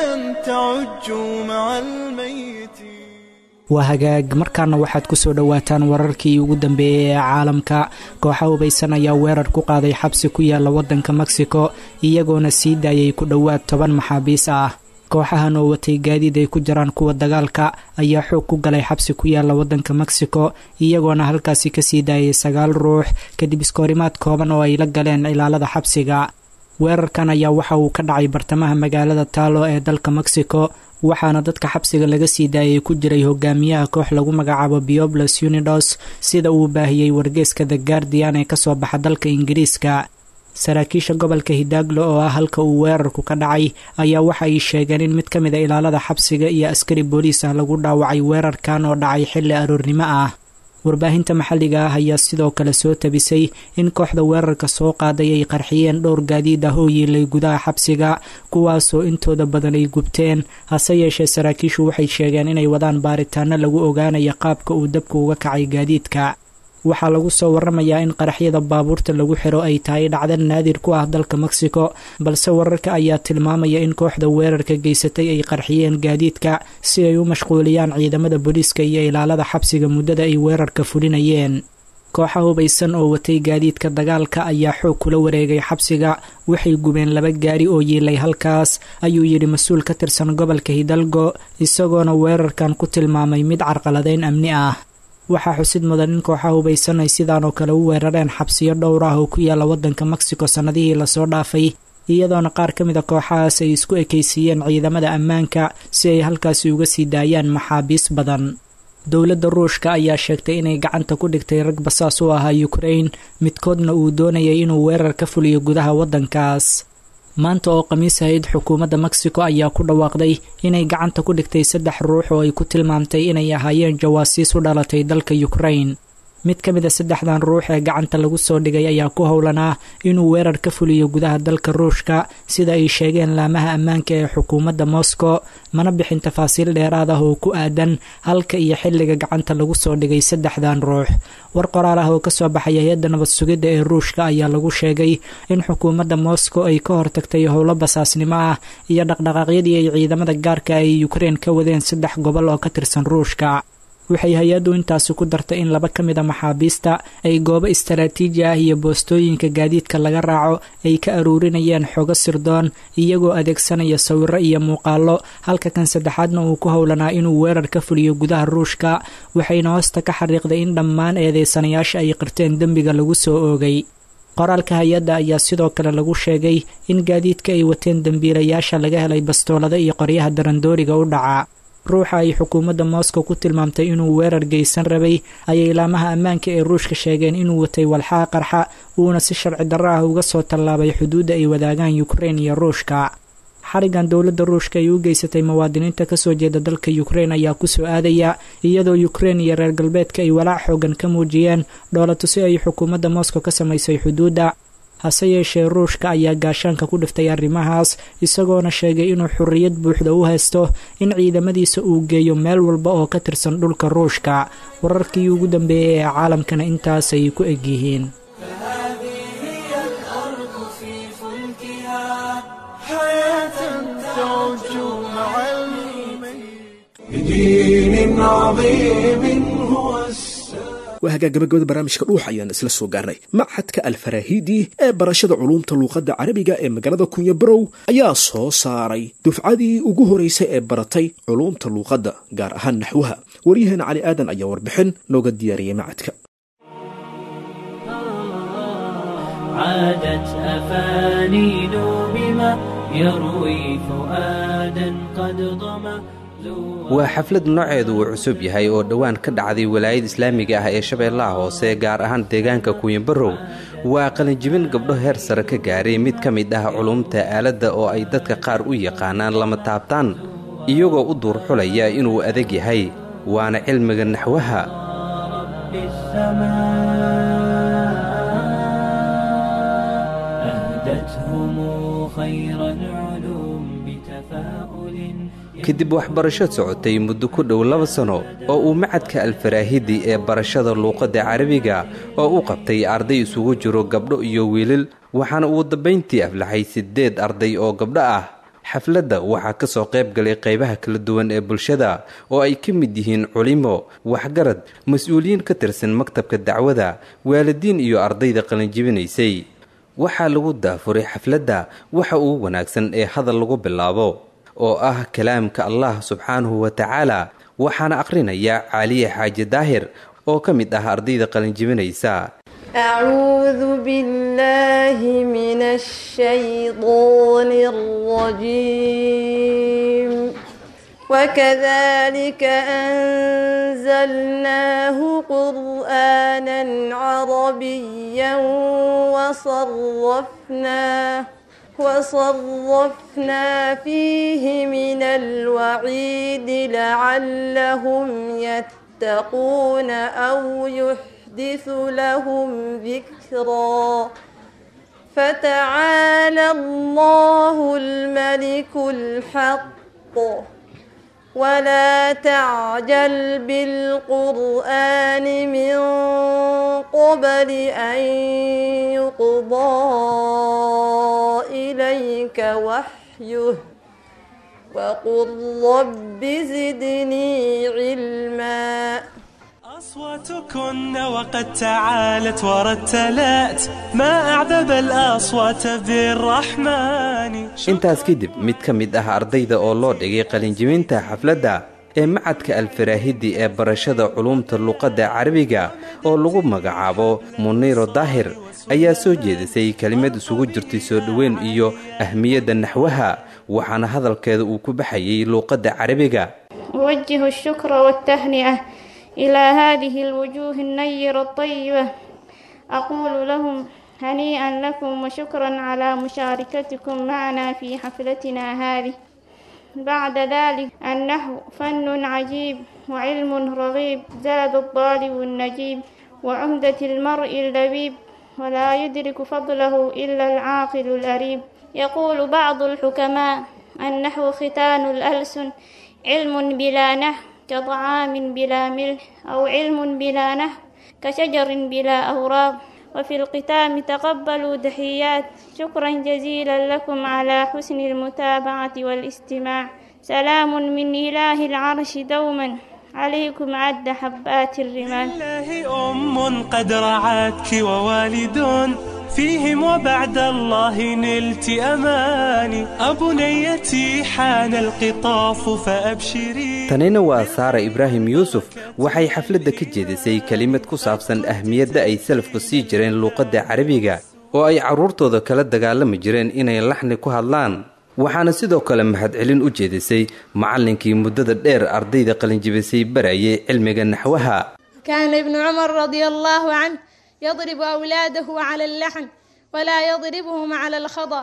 تعج مع الميتين waa hagaag markaana waxaad ku soo dhowaataan wararkii ugu dambeeyey ee caalamka kooxa hubaysan ayaa weerar ku qaaday xabsi ku yaalla waddanka mexico iyagoona sii daayay ku dhowaad toban maxaabiis ah kooxahan oo watay gaadiid ay ku jiraan kuwa dagaalka ayaa xoog ku galay xabsi ku yaalla waddanka mexico iyagoona halkaasi kasii daayay sagaal ruux kadib iskoorimaad kooban oo ay la galeen ilaalada xabsiga weerarkan ayaa waxa uu ka dhacay bartamaha magaalada taalo ee dalka mexico waxaana dadka xabsiga laga sii daayay ku jiray hogaamiyaha koox lagu magacaabo biobles unidos sida uu baahiyey wargeeska the guardian ee kasoo baxa dalka ingiriiska saraakiisha gobolka hidaaglo oo ah halka uu weerarku ka dhacay ayaa waxa ay sheegeen in mid ka mid a ilaalada xabsiga iyo askari booliis ah lagu dhaawacay weerarkan oo dhacay xilli aroornimo ah warbaahinta maxalliga ah ayaa sidoo kale soo tabisay in kooxda weerarka soo qaaday ay qarxiyeen dhowr gaadiid ah oo yiilay gudaha xabsiga kuwaasoo intooda badan ay gubteen hase yeeshee saraakiishu waxay sheegeen inay wadaan baaritaano lagu ogaanayo qaabka uu dabka uga kacay gaadiidka waxaa lagu soo waramayaa in qaraxyada baabuurta lagu xiro ay tahay dhacda naadir ku ah dalka mexico balse wararka ayaa tilmaamaya in kooxda weerarka geysatay ay qarxiyeen gaadiidka si ay u mashquuliyaan ciidamada booliiska iyo ilaalada xabsiga muddada ay weerarka fulinayeen kooxa hubaysan oo watay gaadiidka dagaalka ayaa xoog kula wareegay xabsiga waxay gubeen laba gaari oo yiilay halkaas ayuu yidhi mas-uul ka tirsan gobolka hidalgo isagoona weerarkan ku tilmaamay mid carqaladeyn amni ah waxaa xusid mudan in kooxa hubaysan ay sidaan oo kale u weerareen xabsiyo dhowr ah oo ku yaalla waddanka mexico sannadihii lasoo dhaafay iyadoona qaar ka mid a kooxahaas ay isku ekaysiiyeen ciidamada ammaanka si ay halkaasi uga sii daayaan maxaabiis badan dowladda ruushka ayaa sheegtay inay gacanta ku dhigtay rag basaas u ahaa ukraine midkoodna uu doonayay inuu weerar ka fuliyo gudaha waddankaas maanta oo khamiis ahayd xukuumadda mexico ayaa ku dhawaaqday inay gacanta ku dhigtay saddex ruux oo ay ku tilmaamtay inay ahaayeen jawaasiis u dhalatay dalka ukraine mid ka mid a saddexdan ruux ee gacanta lagu soo dhigay ayaa ku howlanaa inuu weerar ka fuliyo gudaha dalka ruushka sida ay sheegeen laamaha ammaanka ee xukuumadda moscow mana bixin tafaasiil dheeraad ah oo ku aadan halka iyo xilliga gacanta lagu soo dhigay saddexdan ruux war qoraal ah oo kasoo baxay hay-adda nabad sugidda ee ruushka ayaa lagu sheegay in xukuumadda moscow ay ka hortagtay howlo basaasnimo ah iyo dhaqdhaqaaqyadii ay ciidamada gaarka ay ukraine ka wadeen saddex gobol oo ka tirsan ruushka waxay hay-addu intaasi ku dartay in laba ka mid a maxaabiista ay goobo istaraatiiji ah iyo boostooyinka gaadiidka laga raaco ay ka aruurinayeen xogo sirdoon iyagoo adeegsanaya sawiro iyo muuqaalo halka kan saddexaadna uu ku howlanaa inuu weerar ka fuliyo gudaha ruushka waxayna hoosta ka xariiqday in dhammaan eedeysanayaasha ay qirteen dembiga lagu soo oogay qoraalka hay-adda ayaa sidoo kale lagu sheegay in gaadiidka ay wateen dembiilayaasha laga helay bastoolada iyo qoryaha darandooriga u dhaca ruuxa ay xukuumadda moscow ku tilmaamtay inuu weerar geysan rabay ayay laamaha ammaanka ee ruushka sheegeen inuu watay walxaha qarxa uuna si sharci darro ah uga soo tallaabay xuduudda ay wadaagaan ukraine iyo ruushka xarigan dowladda ruushka ay u geysatay muwaadiniinta kasoo jeeda dalka ukrein ayaa kusoo aadaya iyadoo ukrein iyo reer galbeedka ay walaac xoogan ka muujiyeen dhoolatusi ay xukuumadda moscow ka samaysay xuduudda hase yeeshee ruushka ayaa gaashaanka ku dhiftay arrimahaas isagoona sheegay inuu xorriyad buuxda u haysto in ciidamadiisa uu geeyo meel walba oo ka tirsan dhulka ruushka wararkii ugu dambeeyey ee caalamkana intaasay ku egyihiin بدين عظيم هو السلام waa hagaagabagabada barnaamijka dhuux ayaan isla soo gaarnay machadka alfarahidi ee barashada culuumta luuqadda carabiga ee magaalada kunya barow ayaa soo saaray dufcadii ugu horeysay ee baratay culuumta luuqadda gaar ahaan naxwaha waryaheena cali aadan ayaa warbixin nooga diyaariyey macadka عادت أفانين بما يروي فؤادا قد ضمى waa xaflad nooceedu uu cusub yahay oo dhowaan ka dhacday walaayada islaamiga ah ee shabeellaha hoose gaar ahaan deegaanka kuyanbarow waa qalinjibin gabdho heer sare ka gaaray mid ka mid ah culumta aaladda oo ay dadka qaar u yaqaanaan lama taabtaan iyagoo u duurxulaya inuu adag yahay waana cilmiga naxwaha kadib waxbarasho socotay muddo ku dhow laba sano oo uu macadka alfaraahidi ee barashada luuqadda carabiga oo u qabtay arday isugu jiro gabdho iyo wiilal waxaana uu dambayntii aflaxay siddeed arday oo gabdho ah xafladda waxaa ka soo qayb galay qaybaha kala duwan ee bulshada oo ay ka mid yihiin culimo waxgarad mas-uuliyiin ka tirsan maktabka dacwada waalidiin iyo ardayda qalinjibinaysay waxaa lagu daafuray xafladda waxa uu wanaagsan ee hadal lagu bilaabo oo ah kalaamka allah subxaanahu wa tacaala waxaana akhrinaya caaliye xaaji daahir oo ka mid ah ardayda qalinjibinaysa أعوذ بالله من الشيطان الرجيم وكذلك أنزلناه قرآنا عربيا وصرفناه وصرفنا فيه من الوعيد لعلهم يتقون أو يحدث لهم ذكرا فتعالى الله الملك الحق ولا تعجل بالقرآن من قبل أن يقضى إليك وحيه وقل رب زدني علما أصواتكن وقد تعالت ورتلت ما أعذب الأصوات بالرحمن intaas kadib mid ka mid ah ardayda oo loo dhigay qalinjibinta xafladda ee macadka alfaraahidi ee barashada culuumta luuqadda carabiga oo lagu magacaabo muniiro daahir ayaa soo jeedisay kelimad isugu jirtay soo dhoweyn iyo ahmiyadda naxwaha waxaana hadalkeeda uu ku baxayay luuqadda carabiga أوجه الشكر والتهنئة إلى هذه الوجوه النيرة الطيبة أقول لهم هنيئا لكم وشكرا على مشاركتكم معنا في حفلتنا هذه بعد ذلك النحو فن عجيب وعلم رغيب زاد الطالب النجيب وعمدة المرء اللبيب ولا يدرك فضله إلا العاقل الأريب يقول بعض الحكماء النحو ختان الألسن علم بلا نحو كطعام بلا ملح أو علم بلا نحو كشجر بلا أوراق وفي الختام تقبلوا تحيات شكرا جزيلا لكم على حسن المتابعة والاستماع سلام من إله العرش دوما عليكم عد حبات الرمال لله أم قد رعتك ووالد فيهم وبعد الله نلت أماني أبنيتي حان القطاف فأبشري tanina waa saara ibraahim yuusuf waxay xafladda ka jeedisay kelimad ku saabsan ahmiyadda ay salafku sii jireen luuqadda carabiga oo ay carruurtooda kala dagaalami jireen inay laxni ku hadlaan waxaana sidoo kale mahadcelin u jeedisay macallinkii muddada dheer ardayda qalinjibisay barayay cilmiga naxwaha كان ابن عمر رضي الله عنه يضرب أولاده على اللحن ولا يضربهم على الخطأ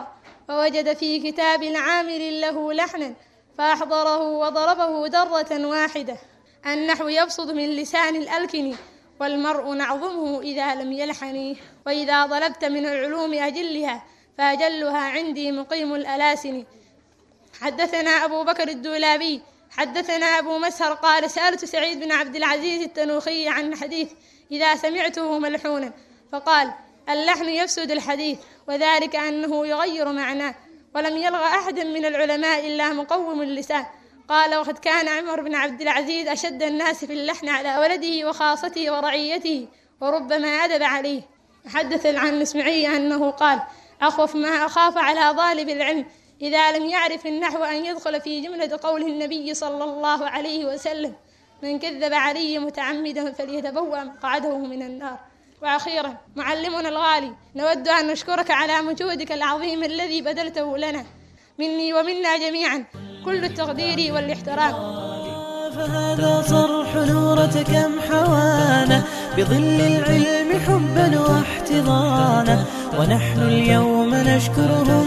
فوجد في كتاب العامل له لحنا فأحضره وضربه درة واحدة النحو يبسط من لسان الألكن والمرء نعظمه إذا لم يلحن وإذا طلبت من العلوم أجلها فأجلها عندي مقيم الألاسن حدثنا أبو بكر الدولابي حدثنا أبو مسهر قال سألت سعيد بن عبد العزيز التنوخي عن حديث إذا سمعته ملحونا فقال اللحن يفسد الحديث وذلك أنه يغير معناه ولم يلغ أحد من العلماء إلا مقوم اللسان قال وقد كان عمر بن عبد العزيز أشد الناس في اللحن على ولده وخاصته ورعيته وربما أدب عليه حدث عن المسمعي أنه قال أخوف ما أخاف على طالب العلم إذا لم يعرف النحو أن يدخل في جملة قول النبي صلى الله عليه وسلم من كذب علي متعمدا فليتبوأ مقعده من النار وأخيرا معلمنا الغالي نود أن نشكرك على مجهودك العظيم الذي بذلته لنا مني ومنا جميعا كل التقدير والاحترام فهذا صرح نورة كم حوانا بظل العلم حبا واحتضانا ونحن اليوم نشكره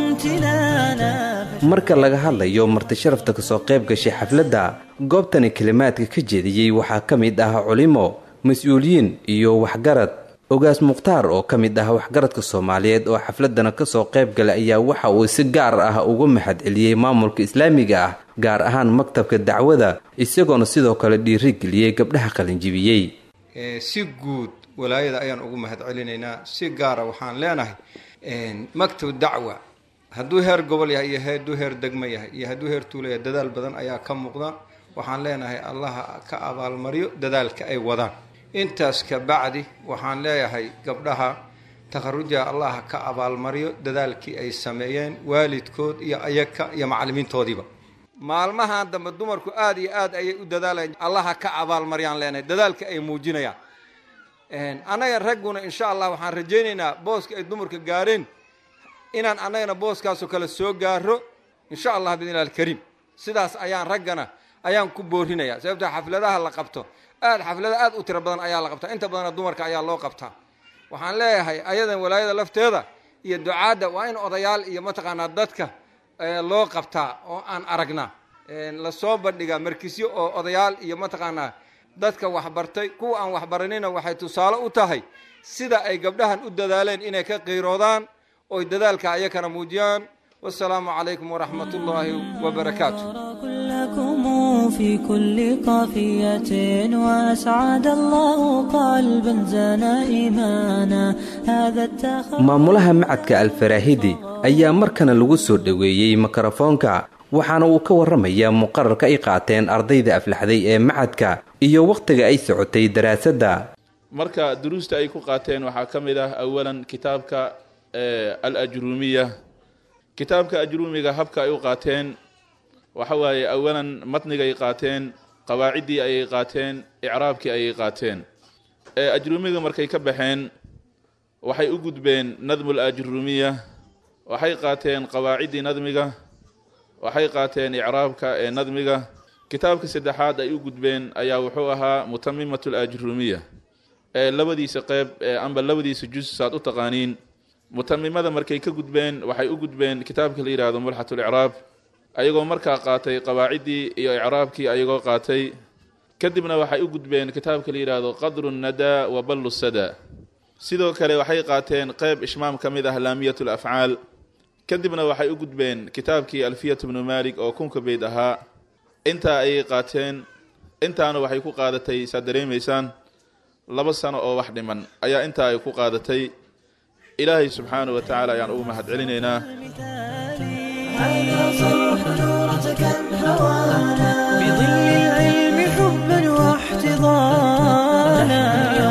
امتنانا marka laga hadlayo marti sharafta kasoo qayb gashay xafladda goobtani kelimaadka ka jeediyey waxaa ka mid ah culimo mas-uuliyiin iyo waxgarad ogaas mukhtaar oo ka mid ah waxgaradka soomaaliyeed oo xafladana kasoo qayb galay ayaa waxa uu si gaar ah uga mahad celiyey maamulka islaamiga ah gaar ahaan maktabka dacwada isagoona sidoo kale dhiirigeliyey gabdhaha qalinjibiyey si guud walaayada ayaan ugu mahad celinaynaa si gaara waxaan leenahay maktab dacwa hadduu heer gobol yahay iyo hadduu heer degmo yahay iyo hadduu heer tuulo yahay dadaal badan ayaa ka muuqda waxaan leenahay allaha ka abaalmaryo dadaalka ay wadaan intaas ka bacdi waxaan leeyahay gabdhaha takharuja allaha ka abaalmaryo dadaalkii ay sameeyeen waalidkood iyo ayaga iyo macallimiintoodiiba maalmahan dambe dumarku aada iyo aad ayay u dadaalayaan allaha ka abaalmaryaan leenahay dadaalka ay muujinayaan annaga ragguna insha allah waxaan rajaynaynaa booska ay dumarka gaareen inaan annagana booskaasoo kale soo gaaro insha allah biidnilah alkariim sidaas ayaan raggana ayaan ku boorinaya sababta xafladaha la qabto aad xaflada aad u tiro badan ayaa la qabtaa inta badana dumarka ayaa loo qabtaa waxaan leeyahay ayadan walaayada lafteeda iyo ducaadda waa in odayaal iyo mataqaanaa dadka loo qabtaa oo aan aragnaa lasoo bandhigaa markisyo oo odayaal iyo mataqaanaa dadka waxbartay kuwa aan waxbaranina waxay tusaale u tahay sida ay gabdhahan u dadaaleen inay ka qiiroodaan oy dadaalka ayakana muujiyaan wasalaamu calaykum waraxmat ullaahi wabarakaatu كلكم في كل قافية وأسعد الله قلبا زنا إيمانا هذا التخ maamulaha macadka alfaraahidi ayaa markana lagu soo dhoweeyey mikrofoonka waxaana uu ka warramayaa muqararka ay qaateen ardayda aflaxday ee macadka iyo wakhtiga ay socotay daraasadda marka duruusta ay ku qaateen waxaa ka mid ah awalan kitaabka al ajruumiya kitaabka ajruumiga habka ay u qaateen waxa waaye awalan matnigay qaateen qawaaciddii ayay qaateen icraabkii ayay qaateen ajruumiga markay ka baxeen waxay u gudbeen nadmul ajruumiya waxay qaateen qawaaciddii nadmiga waxay qaateen icraabka ee nadmiga kitaabka saddexaad ay u gudbeen ayaa wuxuu ahaa mutamimat alajruumiya ee labadiisa qeyb amba labadiisa jus saad u taqaaniin mutamimada markay ka gudbeen waxay u gudbeen kitaabka la yidhaahdo mulxat licraab ayagoo markaa qaatay qawaaciddii iyo icraabkii ayagoo qaatay kadibna waxay u gudbeen kitaabka la yidhaahdo qadru nadaa wa ballu sada sidoo kale waxay qaateen qeyb ishmaam ka mid ah laamiyat lafcaal kadibna waxay u gudbeen kitaabkii alfiyat bnu maalik oo kunka beyd ahaa intaa ayay qaateen intaana waxay ku qaadatay saad dareemaysaan laba sano oo wax dhiman ayaa intaa ay ku qaadatay ilaahay subxaanahu wa tacaala ayaan ugu mahad celinaynaa هذا صرح نورة كم حوانا بظل العلم حبا واحتضانا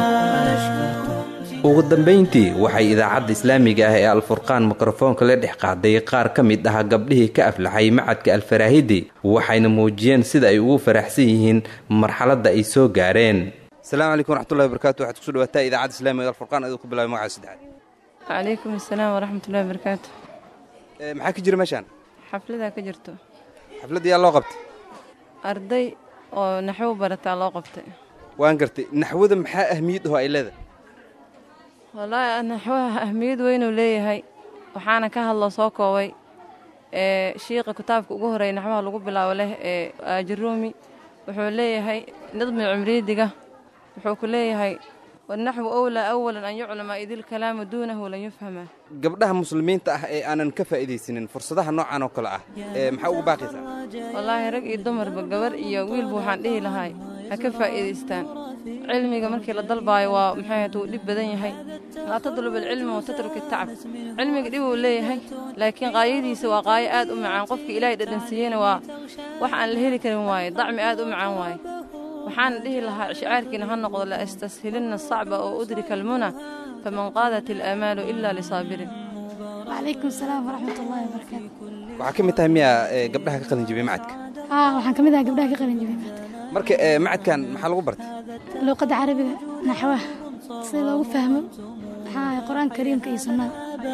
ugu dambayntii waxay idaacadda islaamiga ah ee alfurqaan mikrofoonka la dhex qaaday qaar ka mid ah gabdhihii ka aflaxay macadka alfaraahidi waxayna muujiyeen sida ay ugu faraxsan yihiin marxaladda ay soo gaareen asalaamu calaykum waraxmatullahi wabarakatu waxaad kusoo dhawaataa idaacadda islaamiga alfurqaan aduu ku bilaabay magaca saddexaad calaykum asalaam waraxmatullahi wabarakaatu maxaa ka jira meeshaan xafladaa ka jirto xafladda yaa loo qabtay arday oo naxwo barataa loo qabtay waan gartay naxwada maxaa ahmiyad aho ay leedahay wallaahi naxwaha ahmiyad weynuu leeyahay waxaana ka hadlo soo koobay ee shiiqa kitaabka ugu horeeya naxwaha lagu bilaabo leh ee aajiruumi wuxuu leeyahay nadmi cumriidiga wuxuu ku leeyahay wanaxwu owlaa awalan an yuclama idilkalaamu duunahu lan yufhama gabdhaha muslimiinta ah ee aanan ka faa'iidaysanin fursadaha noocan oo kale ah ee maxaa ugu baaqaysaa wallaahi rag iyo dumarba gabar iyo wiilba waxaan dhihi lahay ha ka faa'iidaystaan cilmiga markii la dalbaayo waa maxay ahayd wuu dhib badan yahay laa tadlub alcilma wa tatruk itacab cilmiga dhib uu leeyahay laakiin qaayadiisa waa qaayo aad u macaan qofka ilaahay dhadhansiiyeyna waa wax aan la heli karin waaye dacmi aad u macaan waaye waxaan dhihi lahaa shicaarkiina ha noqdo la astashilina sacba oo udrika almuna faman qaadat alaamaalu ila lisaabirin وعليكم السلام ورحمة الله وبركاته waxaa ka mid tahay miyaa ee, gabdhaha ka qalin jibiyey macadka آه waxaan ka mid ahaa gabdhaha ka qalin jabiyay marka ee, macadkan maxaa lagu bartay luuqadda carabiga naxwaha si loogu fahmo maxaa ahay qur-aanka kariimka iyo sunnada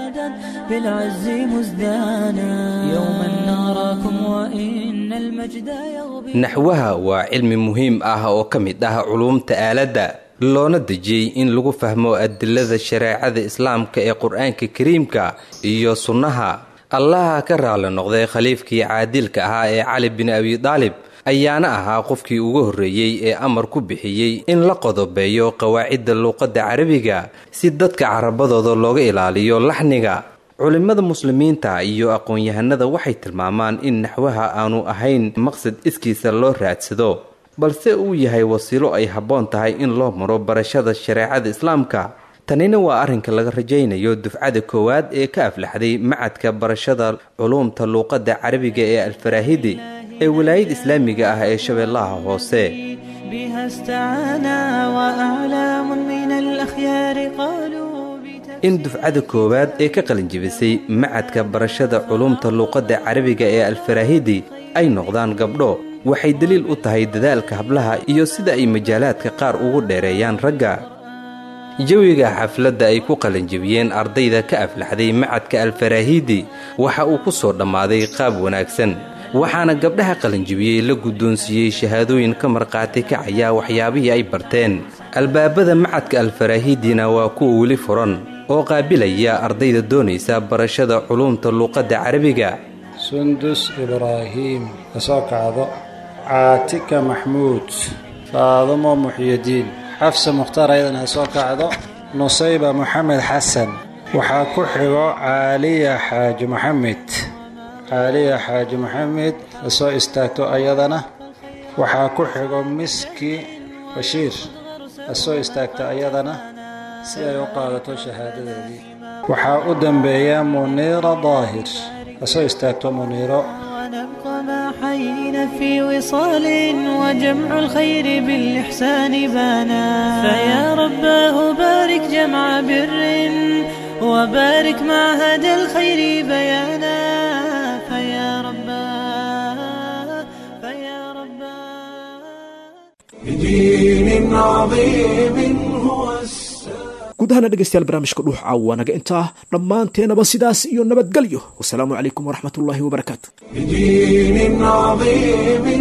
بالعز مزدانا يوما نراكم وإن المجد يغبي naxwaha waa cilmi muhiim ah oo ka mid ah culuumta aaladda loona dejiyey in lagu fahmo adilada shareecada islaamka ee qur-aanka kariimka iyo sunnaha allaha ka raali noqday khaliifkii caadilka ahaa ee cali bin abi daalib ayaana ahaa qofkii ugu horreeyey ee amar ku bixiyey in la qodobeeyo qawaacidda luuqadda carabiga si dadka carabadooda looga ilaaliyo laxniga culimmada muslimiinta iyo aqoon-yahanada waxay tilmaamaan in naxwaha aanu ahayn maqsad iskiisa loo raadsado balse uu yahay wasiilo ay habboon tahay in loo maro barashada shareecada islaamka tanina waa arrinka laga rajaynayo dufcada koowaad ee ka aflaxday macadka barashada culuumta luuqadda carabiga ee alfaraahidi ee walaayada islaamiga ah ee shabeellaha hoose بها استعانا وأعلام من الأخيار قالوا in dufcada koowaad ee ka qalinjibisay macadka barashada culuumta luuqadda carabiga ee alfaraahidi ay noqdaan gabdho waxay daliil u tahay dadaalka hablaha iyo sida ay majaalaadka qaar ugu dheereeyaan ragga jawiga xafladda ay ku qalinjibiyeen ardayda ka aflaxday macadka alfaraahidi waxa uu ku soo dhammaaday qaab wanaagsan waxaana gabdhaha qalinjibiyey la guddoonsiiyey shahaadooyin ka markhaati kacaya waxyaabihii ay barteen albaabada macadka alfaraahidina waa kuwa weli furan oo qaabilaya ardayda doonaysa barashada culuumta luuqadda carabiga sundus ibraahiim ka soo kacdo caatika maxmuud faadumo muxyidiin xafsa mukhtaar ayadana ha soo kacdo nusayba moxamed xasan waxaa ku xigo caaliya xaaji maxamed caaliya xaaji maxamed ha soo istaagto ayadana waxaa ku xigo miski bashiir ha soo istaagto ayadana si ay u qaadato shahaadadeedii waxaa u dambeeya muniira daahir ha soo istaagto muniiro ونبقى ما حيينا في وصال وجمع الخير بالإحسان بانا فيا رباه بارك جمع بر وبارك معهد الخير بيانا فيا رباه فيا بدين عظيم هو guud ahaana dhegaystayaal barnaamijka dhuux caawa naga intaa dhammaanteenaba sidaas iyo nabadgelyo wasalaamu calaykum waraxmatullaahi wabarakaatu بدين عظيم